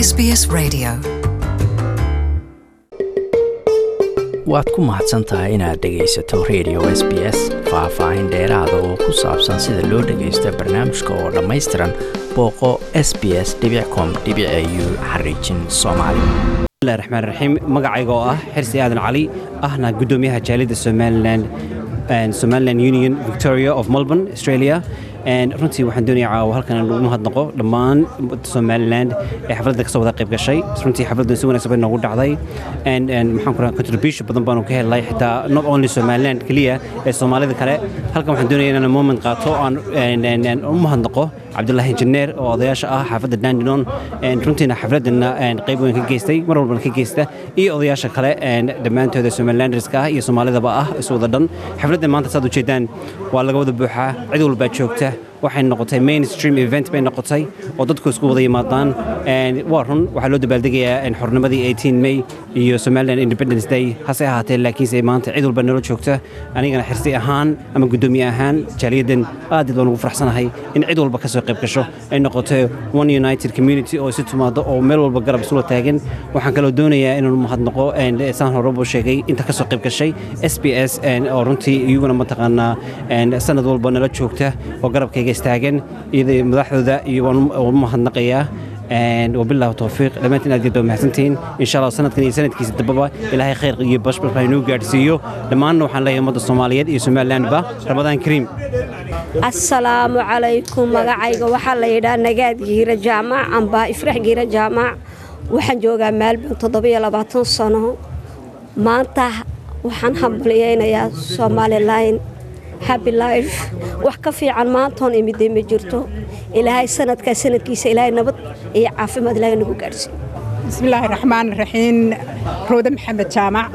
SBS Radio. waad ku mahadsan tahay inaad dhegaysato radio s b s faah-faahin dheeraada oo ku saabsan sida loo dhagaysto barnaamijka oo dhammaystiran booqo s b s com u xariijin soomaali bismillahi raxmaan raxiim magacayga oo ah xirsi aadan cali ahna guddoomiyaha jaaliyadda somalilan somaliland union victoria of melbourne australia runtii waxaan doonaya caawa halkan aan ugu mahadnaqo dhammaan somaliland ee xafladda kasoo wada qayb gashay runtii xafladdan si wanaagsan bay noogu dhacday maxaan ku rahaa contribution badan baanu ka helnay xitaa not only somaliland keliya ee soomaalida kale halkan waxaan doonaya inaan moment qaato aan u mahadnaqo cabdulaahi injineer oo odayaasha ah xaafadda dandinon runtiina xafladana qayb weyn ka geystay mar walbana ka geysta iyo odayaasha kale dhammaantooda somalilanderska ah iyo soomaalidaba ah isu wada dhan xafladdan maanta saad ujeedaan waa laga wada buuxaa cid walbaa joogta waxay noqotay mainstream event bay noqotay oo dadku isku wada yimaadaan waa run waxaa loo dabaaldegayaa xornimadii 18 may iyo somaliland independence day hase ahaatee laakiinse maanta cid walba nala joogta anigana xirsi ahaan ama guddoomiye ahaan jaaliyaddan aad baan ugu faraxsanahay in cid walba ka soo qayb gasho ay noqoto one united community oo isu timaado oo meel walba garab isula taagan waxaan kaloo doonayaa inaan mahadnaqo saan horeba sheegay inta ka soo qayb gashay s b s oo runtii iyaguna mataqaanaa sanad walba nala joogta oo garabkayga istaagan iyada madaxdooda iyo waan u mahadnaqayaa wabillahi towfiiq dhammaantiin aad geed baa mahadsantihiin insha allah sanadkan iyo sanadkiisa dambaba ilaahay khayr iyo bashbash baa inuu gaadhsiiyo dhammaanna waxaan leeyahay ummadda soomaaliyeed iyo somalilandba ramadaan kariim assalaamu calaykum magacayga waxaa la yidhaha nagaad giira jaamac amba ifrax giira jaamac waxaan joogaa maalban toddobiyo labaatan sano maanta waxaan hambaliyeynayaa somalilan happy life wax ka fiican maantoon imidday ma jirto ilaahay sanadkaa sanadkiisa ilaahay nabad iyo caafimaad ilaahay nagu gaadhsiiyo bismillaahi raxmaan raxiim roode maxamed jaamac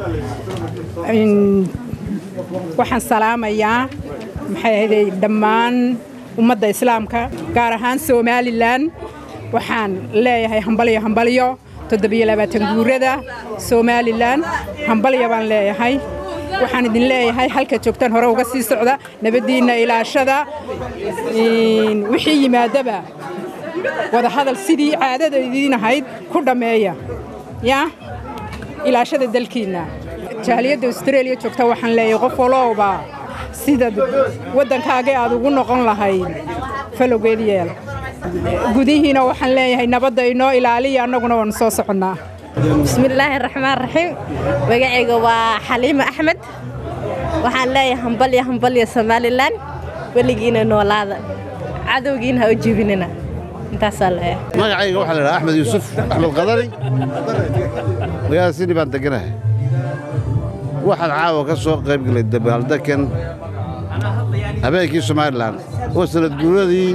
waxaan salaamayaa maxay ahayday dhammaan ummadda islaamka gaar ahaan somalilan waxaan leeyahay hambalyo hambalyo toddobiyo labaatan guurada somalilan hambalyo baan leeyahay waxaan idin leeyahay halka joogtaan hore uga sii socda nabaddiinna ilaashada wixii yimaadaba wadahadal sidii caadada idiin ahayd ku dhammeeya yaa ilaashada dalkiinna jaaliyadda austraeliya joogta waxaan leeyahay qof walowba sida waddankaagii aad ugu noqon lahayd falowgeed yeel gudihiina waxaan leeyahay nabadda inoo ilaaliya annaguna waanu soo soconnaa bismillaahi raxmaan raxiim magacayga waa xaliima axmed waxaan leeyahay hambalya hambalya somalilan weligiina noolaada cadowgiina ha u jebinina intaasaa leeyahay magacayga waxaa la dhahaa axmed yuusuf axmed qadari magaalada sini baan deganahay waxaan caawa ka soo qayb galay dabaaldekan habeenkii somalilan oo sanad guuradii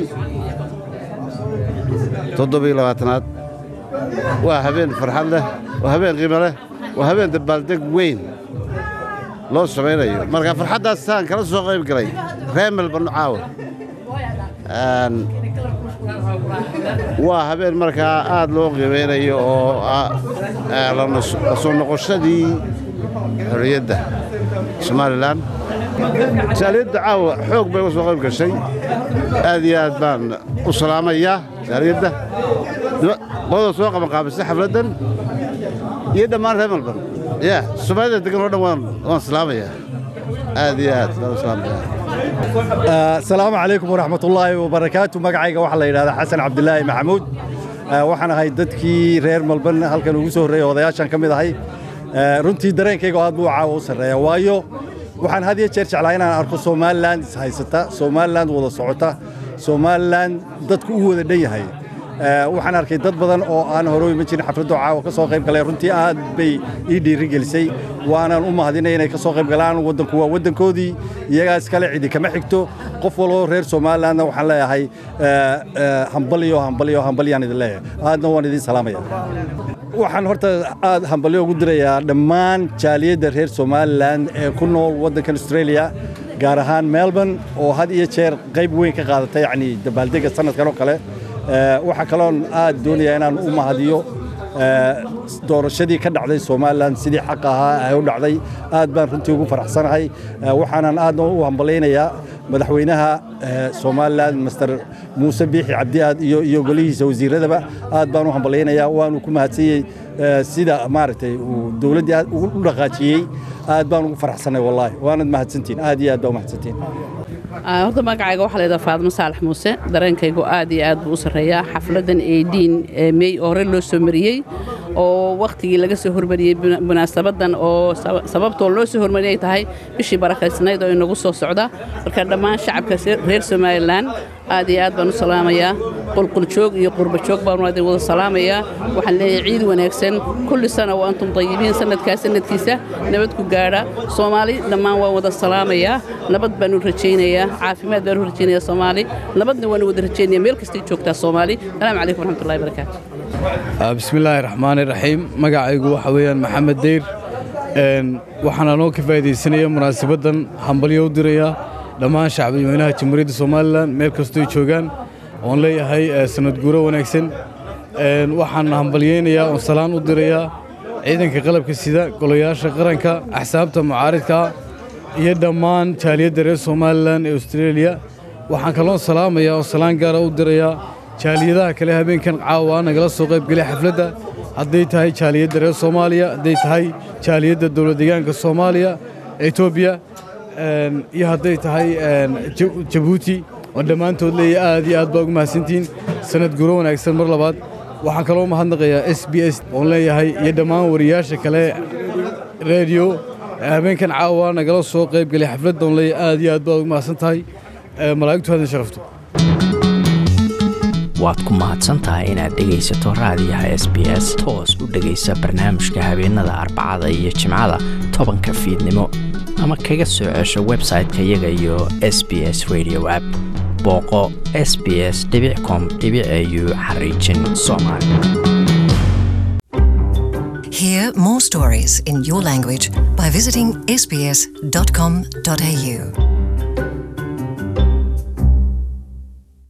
toddobiyo labaatanaad waa habeen farxad leh waa habeen qiimo leh waa habeen dabaaldeg weyn loo samaynayo marka farxaddaas saan kala soo qayb galay reer melban caawa waa habeen markaa aad loo qiimaynayo oo la soo noqoshadii xorriyadda somalilan jaaliyadda caawa xoog bay uga soo qayb gashay aad iyo aad baan u salaamayaa jaaliyadda qodada soo qabanqaabisay xafladdan iyo dhammaan reer melban ya soomaalida degan oo dhan waan salaamayaa aad iyo aad baan u salaamayaa asalaamu calaykum waraxmatullaahi wabarakaatu magacayga waxaa la yidhahdaa xasan cabdilaahi maxamuud waxaan ahay dadkii reer melban halkan ugu soo horreeyey odayaashan ka mid ahay runtii dareenkayga aad buu caawa u sarreeya waayo waxaan had iyo jeer jeclaa inaan arko somalilan ishaysata somalilan wada socota somalilan dadku u wada dhan yahay waxaan arkay dad badan oo aan hore iman jirin xafladda caawa ka soo qayb galay runtii aad bay ii dhiirigelisay waanaan u mahadinay inay ka soo qayb galaan waddanku waa waddankoodii iyagaa iskale cidi kama xigto qof walbo reer somalilandna waxaan leeyahay hambalyo hambalyo hambalyaan idin leeyahay aadna waan idin salaamaya waxaan horta aad hambalyo ugu dirayaa dhammaan jaaliyadda reer somalilan ee ku nool waddankan australia gaar ahaan melbourne oo had iyo jeer qayb weyn ka qaadata yacni dabaaldega sanadkan oo kale waxaa kaloon aad doonayaa inaan u mahadiyo doorashadii ka dhacday somalilan sidii xaq ahaa ay u dhacday aad baan runtii ugu faraxsanahay waxaanan aadna u hambalaynayaa madaxweynaha somalilan master muuse biixi cabdiaad iyo golihiisa wasiiradaba aad baan u hambalaynayaa waanu ku mahadsanyey sida maaragtay uu dowladdii aad u dhaqaajiyey aad baan ugu faraxsanay wallaahi waanad mahadsantiin aad iyo aad baa u mahadsantiin horta magacayga waxaa la yidhaha faadimo saalax muuse dareenkaygu aad iyo aad buu u sarreeyaa xafladdan eidiin mey oo hore loo soo mariyey oo wakhtigii laga soo hormariyey munaasabadan oo sababtoo loo soo hormariyay tahay bishii barakaysnayd oo inagu soo socda marka dhammaan shacabka reer somalilan aad iyo aad baan u salaamayaa qulquljoog iyo qurbajoog baan idin wada salaamayaa waxaan leeyahay ciid wanaagsan kulli sana wa antum tayibiin sanadkaa sanadkiisa nabad ku gaadha soomaali dhammaan waan wada salaamayaa nabad baanu rajaynayaa caafimaad baanu rajaynayaa soomaali nabadna waanu wada rajaynaya meel kastay joogtaa soomaali salaamu calaykum waraxmatullahi barakaatu bismillaahi raxmaani raxiim magacaygu waxa weeyaan maxamed deyr waxaan anoo ka faa'iidaysanaya munaasabaddan hambalyo u diraya dhammaan shacbiyweynaha jamhuuriyadda somalilan meel kastooy joogaan oon leeyahay sanad guuro wanaagsan waxaan hambalyaynayaa oon salaan u dirayaa ciidanka qalabka sida golayaasha qaranka axsaabta mucaaridka iyo dhammaan jaaliyadda reer somalilan ee austreeliya waxaan kaloon salaamayaa oo salaan gaara u dirayaa jaaliyadaha kale habeenkan caawa nagala soo qaybgelay xafladda hadday tahay jaaliyadda reer soomaaliya hadday tahay jaaliyadda dowlad deegaanka soomaaliya etoobiya iyo hadday tahay jabuuti oo dhammaantood leeya aad iyo aad baa ugu mahadsantihiin sanad guro wanaagsan mar labaad waxaan kaloo mahadnaqayaa s b s oon leeyahay iyo dhammaan wariyaasha kale rediyo habeenkan caawa nagala soo qaybgelay xafladda oon leeyahay aad iyo aad baad ugu mahadsan tahay malaa'igtu hadin sharafto waad ku mahadsan tahay inaad dhegaysato raadiyaha s b s toos u dhegaysa barnaamijka habeenada arbacada iyo jimcada tobanka fiidnimo ama kaga soo cesho website-ka iyaga iyo s b s radio app booqo s b s com au xariijin soomaali Hear more stories in your language by visiting sbs.com.au.